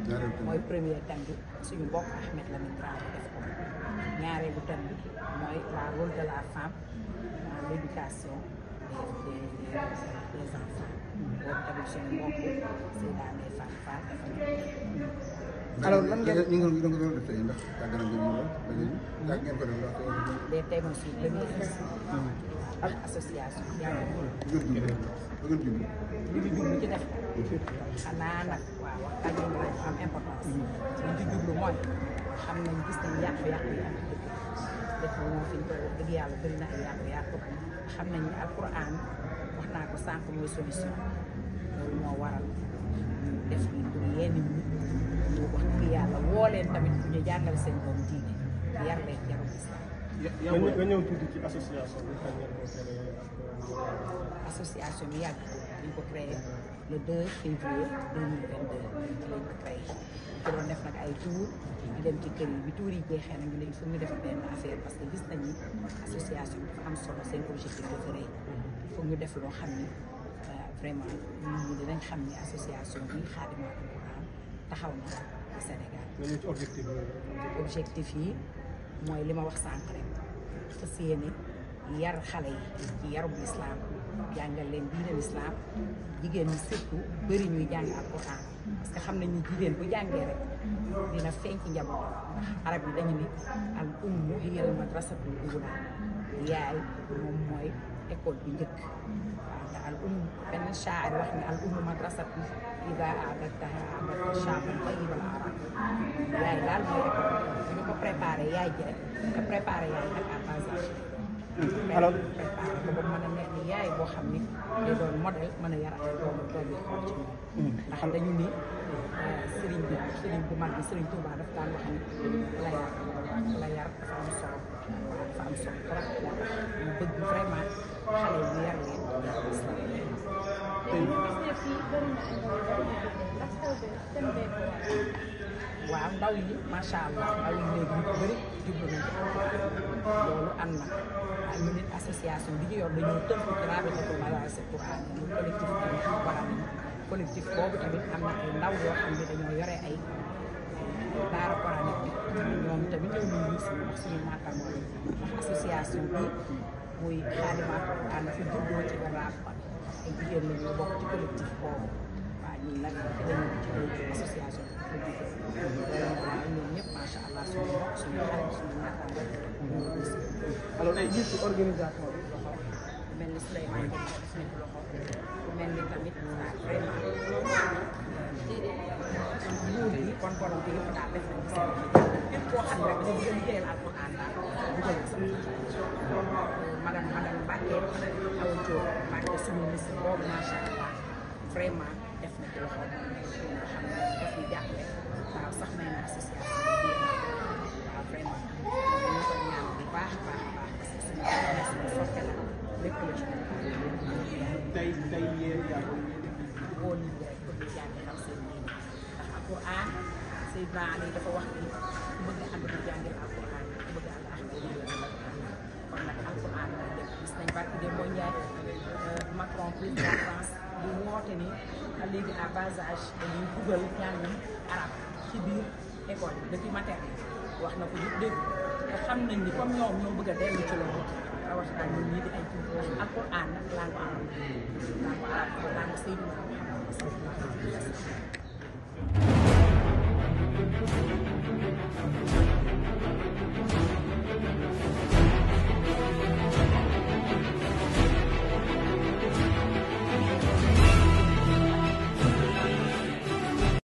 mooy premier thème bi suñu mbokk Ahmed Lamine Traoré def ko ñaareelu thème bi mooy la rôle de la femme dans l'éducation des des des enfants boobu tamit suñu mbokk Seyda Ndeye Fatou Fall dafa nekk alors lan ngeen ñu ngi ñu ngi doon def tey ndax yàgg nañ ko ñu lool ba léegi yàgg ngeen ko def ndax des thèmes aussi premiers ak association yàlla bëgg jublu bëgg jublu li ñu jublu ci def xanaa nag waaw waxtaan bi nag am importance li ñu jublu mooy xam nañ gis nañ yàqu-yàqu yi am ci dëkk dëkk bi moom fi ñu koy wax dëgg yàlla bëri na ay yàqu-yàqu xam nañ ne alquran wax naa ko sànq mooy solution loolu moo waral ñu def li pour yenn nit ñi wax dëgg yàlla woo leen tamit bu ñu jàngale seen doom diine yar leen yarul islam nga ñëw nga ñëw tuuti ci association bi kañ ngeen ko créé ak association bi yàgg ñu ko créé le 2 février 2022 ci lañ ko créé ñu ko doon def nag ay tour di dem ci kër yi bi tour yi jeexee nag ñu ne il faut ñu def benn affaire parce que gis nañ ni association bi dafa am solo seen objectif dafa rëy il faut ñu def loo xam ni euh, vraiment nit ñi dinañ xam ni association bi Xaadimatul Quran taxaw na ci Sénégal nga ñëw ci objectif bi objectif yi mooy li ma wax sànq rek fas yéene yar xale yi ci yarub lislaam jàngal leen diine lislaam jigéen ñi surtout bëri ñuy jàng alquran parce que xam nañ ni jigéen bu jàngee rek dina feeñ ci njaboot ndax arab yi dañu ni al ummu hiyal madrasatul ula yaay moom mooy école bi njëkk waaw te al umm benn shaari wax ne al ummu madrasatu ida aadattaha aadatta shaaban tayyibal arab yaay daal mooy école bi ñu ko préparé yaay ji rek nga préparé yaay nag à bas âge Alors- préparé ko ba mën a nekk yaay boo xam ni day doon modèle mën a yar ay doomu doom yi xool ci moom ndax dañu ni sëriñ bi sëriñ bu mag bi sëriñ Touba daf daan wax ni la yar la yar dafa am solo waaw dafa am solo trop moo tax ñu bëgg vraiment xale yi ñu yar leen yar islam waaw ndaw yi macha allah ndaw yi léegi ñu bëri jublu nañ ci loolu am na waaye ñu nit association bi ñu yor dañoo tënku ci rabitatul madaarisi Qur'an ñu collectif tamit Qur'an yi collectif boobu tamit am na ay ndaw yoo xam ne dañoo yore ay daara coranique bi ñoom tamit ñëw nañu gis wax suñu naataango yi ndax association bi muy Xaadimatul Qur'an fi juddoo ci Raab ay jigéen la ñu bokk ci collectif boobu waaw ñun nag dañu ci association bi bu juddoo waaw ñoom ñëpp macha allah suñu mbokk suñu xarit suñu naataango ñoo ngi gis alors tey gis ci organisation bi loxo mel ni Souleymane Ba def nañ ko loxo mel ni tamit ah vraiment nguur gi kon borom bi yëpp daal def nañ ko seen képp koo xam ne rek dafa bëgg a liggéeyal alquran daal dugal ko sama madame madame Mbacke Awa Diop Mbacke suñu ministre boobu macha allah vraiment def na ci loxo nga xam ne daf ñu jàppale waaw sax may na association bi waaw vraiment dañu koy ñaan bu baax a baax a baax parce que suñu xarit suñu soppe la lépp la ci tey tey yéen yaa woo nit ñi rek pour ñu jàng xam seen diine ndax alquran Seydina Ali dafa wax ni ku bëgg ànd di jàngil alquran ku bëgg ànd ak di jàngil alquran kon nag alquran la def gis nañ barki de mooy Ndiaye Macron président France bu woote ni léegi à bas âge dañuy dugal njàngum arab ci biir école yi depuis maternelle wax na ko ñu dégg te xam nañ ni comme ñoom ñoo bëgg a dellu ci loolu rawatina ñun ñii di ay ci alquran nag langue arab langue arab ko langue Seydina Muhammad